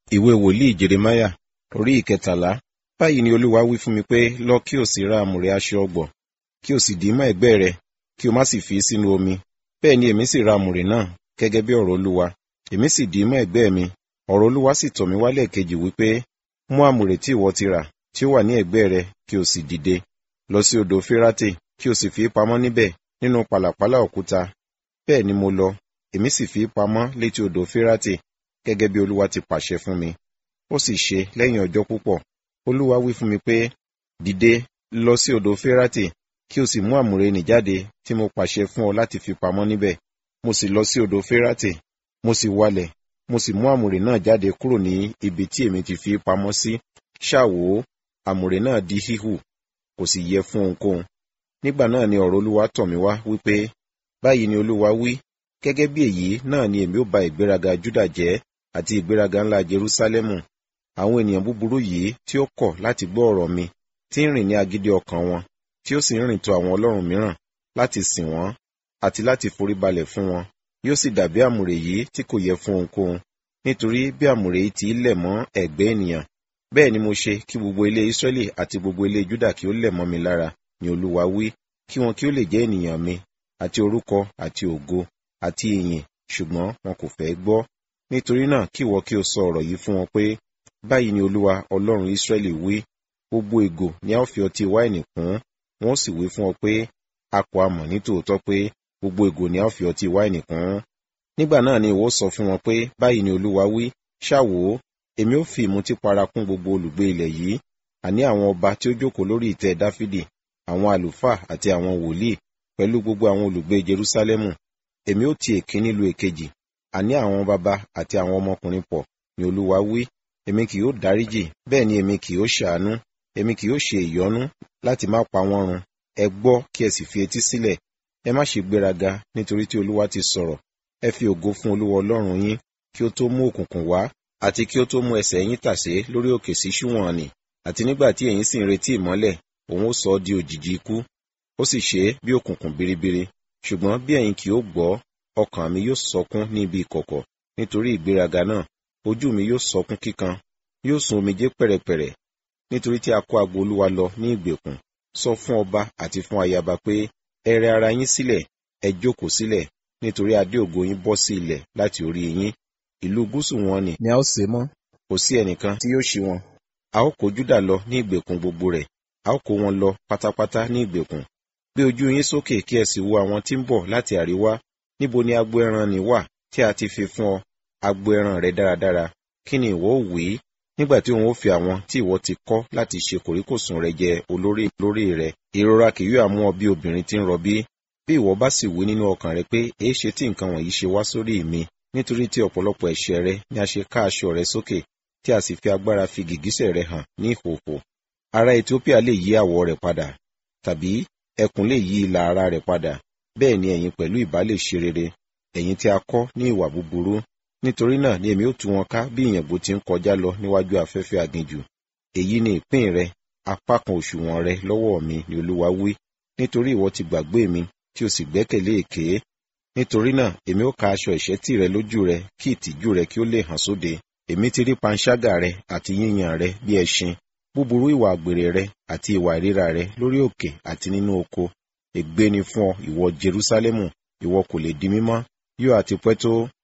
ìwé wòlíì jeremáyà orí ìkẹtàlá báyìí ni olúwa wí fún mi pé lọ kí o sì ra àmùrè aṣọ ọgbọ̀ kí o sì dì í mọ́ ẹ̀gbẹ́ rẹ kí o má sì fi sínú omi bẹ́ẹ̀ ni èmi sì ra àmùrè náà gẹ́gẹ́ bí ọ̀rọ̀ olúwa èmi sì dì í mọ́ ẹ̀gbẹ́ mi ọ̀rọ̀ olúwa sì tọ̀ mí wálẹ̀ kejì wípé mú àmùrè tí ìwọ ti rà tí ó wà ní ẹ̀gbẹ́ rẹ kí o sì dìde lọ sí odò férátè kí o sì fi í pamọ́ níbẹ̀ nínú pàlàpálá òkúta bẹ́ẹ̀ ni mo lọ èmi sì fi í pamọ́ létí odò férátè gẹ́gẹ́ bí olúwa ti pàṣẹ fún mi ó sì ṣe lẹ́yìn ọjọ́ púpọ̀ olúwa wí fún mi pé dìde lọ sí odò férátè kí o sì mú àmùrè nì jáde tí mo pàṣẹ fún ọ láti fi pamọ́ níbẹ̀ mo sì lọ sí odò férátè mo sì walẹ̀ mo sì mú àmùrè náà jáde kúrò ní ibi tí èmi ti fi pamọ́ sí ṣàwò àmùrè náà di híhù kò sì yẹ fún ohunkóhun nígbà náà ni ọ̀rọ̀ olúwa tọ̀ mí wá wípé báyìí ni olúwa wí gẹ́gẹ́ bí èyí náà ni èmi ó ba ìgbéraga júdà jẹ́ àti ìgbéraga ńlá jerúsálẹ́mù àwọn ènìyàn búburú yìí tí ó kọ̀ láti gbọ́ ọ̀rọ̀ mi tí ń rìn ní agídí ọkàn wọn tí ó sì ń rìn tọ̀ àwọn ọlọ́run mìíràn láti sìn wọ́n àti láti foríbalẹ̀ fún wọn yóò sì dàbí àmùrè yìí tí kò yẹ fún ohunkóhun nítorí bí àmùrè yìí ti lẹ̀ mọ́ ẹ̀gbẹ́ ènìyàn bẹ́ẹ̀ ni mo ṣe kí gbogbo ilé Ísírẹ́lì àti gbogbo ilé Júdà kí ó lẹ̀ mọ́ mi lára ni Olúwa wí kí wọn kí ó lè jẹ́ ènìyàn mi àti orúkọ àti ògo àti ìyìn ṣùgbọ́n wọn kò fẹ́ gbọ́ nítorí náà kí ìwọ kí o sọ ọ̀rọ̀ yìí fún wọn pé báyìí ni Olúwa Ọlọ́run Ísírẹ́lì wí gbogbo ìgò ni a ó fi ọtí wáìnì kún wọn ó sì wí fún ọ pé a kò amọ̀ ní tòótọ́ pé gbogbo ìgò ni a ó fi ọtí wáìnì kún nígbà náà ni ìwọ sọ fún wọn pé báyìí ni Olúwa wí ṣáwó èmi ó fi ìmutípara kún gbogbo olùgbé ilẹ̀ yìí àní àwọn ọba tí ó jókòó lórí ìtẹ́ Dáfídì àwọn àlùfáà àti àwọn wòlíì pẹ̀lú gbogbo àwọn olùgbé Jerúsálẹ́mù èmi ó ti èkíní lu èkejì àní àwọn baba àti àwọn ọmọkùnrin pọ̀ ni Olúwa wí èmi kì yóò dáríjì bẹ́ẹ̀ ni èmi kì yóò ṣàánú èmi kì yóò ṣe ìyọ́nú láti má pa wọ́n run ẹ gbọ́ kí ẹ sì fi etí sílẹ̀ ẹ má ṣe gbéraga nítorí tí Olúwa ti sọ̀rọ̀ ẹ fi ògo fún Olúwa Ọlọ́run yín kí ó tó mú òkùnkùn wá àti kí ó tó mú ẹsẹ̀ yín tàsé lórí òkè sí ṣúwọ̀n nì àti nígbà tí ẹ̀yin sì ń retí ìmọ́lẹ̀ òun ó sọ ọ́ di òjìji ikú ó sì ṣe é bí òkùnkùn biribiri ṣùgbọ́n bí ẹ̀yin kì ó gbọ́ ọkàn mi yóò sọkún ní ibi ìkọ̀kọ̀ nítorí ìgbéraga náà ojú mi yóò sọkún kíkan yóò sun omijé pẹ̀rẹ̀pẹ̀rẹ̀ nítorí tí a kó agbo Olúwa lọ ní ìgbèkùn sọ fún ọba àti fún ayaba pé ẹ rẹ ara yín sílẹ̀ ẹ jókòó sílẹ̀ nítorí adé ògo yín bọ́ sí ilẹ̀ láti orí yín ìlú gúúsù wọn ni ni a ó ṣe mọ́ kò sí ẹnìkan tí yóò ṣí wọn a ó kó Júdà lọ ní ìgbèkùn gbogbo rẹ̀ a ó kó wọn lọ pátápátá ní ìgbèkùn gbé ojú yín sókè kí ẹ sì wo àwọn tí ń bọ̀ láti àríwá níbo ni agbo ẹran ni wà tí a ti fi fún ọ agbo ẹran rẹ dáradára kí ni ìwọ ò wí nígbà tí òun ó fi àwọn tí ìwọ ti kọ́ láti ṣe kòríkòsùn rẹ jẹ olórí lórí rẹ ìrora kì yóò mú ọ bí obìnrin tí ń rọbí bí ìwọ bá sì wí nínú ọkàn rẹ pé èé ṣe tí nǹkan wọ̀nyí ṣe wá sórí mi nítorí tí ọ̀pọ̀lọpọ̀ ẹ̀ṣẹ̀ rẹ ni a ṣe ká aṣọ rẹ sókè tí a sì fi agbára fi gìgísẹ̀ rẹ hàn ní ìhòhò ará Ethiopia lè yí àwọ̀ rẹ̀ padà tàbí ẹkùn lè yí ìlà ara rẹ̀ padà bẹ́ẹ̀ ni ẹ̀yin pẹ̀lú ìbá lè ṣe rere ẹ̀yin tí a kọ́ ní ìwà búburú nítorí náà ni èmi ó tú wọn ká bí ìyẹ̀bù ti ń kọjá lọ níwájú afẹ́fẹ́ aginjù èyí ni ìpín rẹ apá kan òṣùwọ̀n rẹ lọ́wọ́ mi ni Olúwa wí nítorí ìwọ ti gbàgbé mi tí o sì gbẹ́kẹ̀lé èké nítorí náà èmi ó ka aṣọ ìṣẹ́tì rẹ lójú rẹ kí ìtìjú rẹ kí ó lè hàn sóde èmi ti rí panṣágà rẹ àti yíyan rẹ bí ẹṣin búburú ìwà àgbèrè rẹ àti ìwà ìríra rẹ lórí òkè àti nínú oko ègbé ni fún ọ ìwọ Jerúsálẹ́mù ìwọ kò lè di mímọ́ yóò àti pẹ́ tó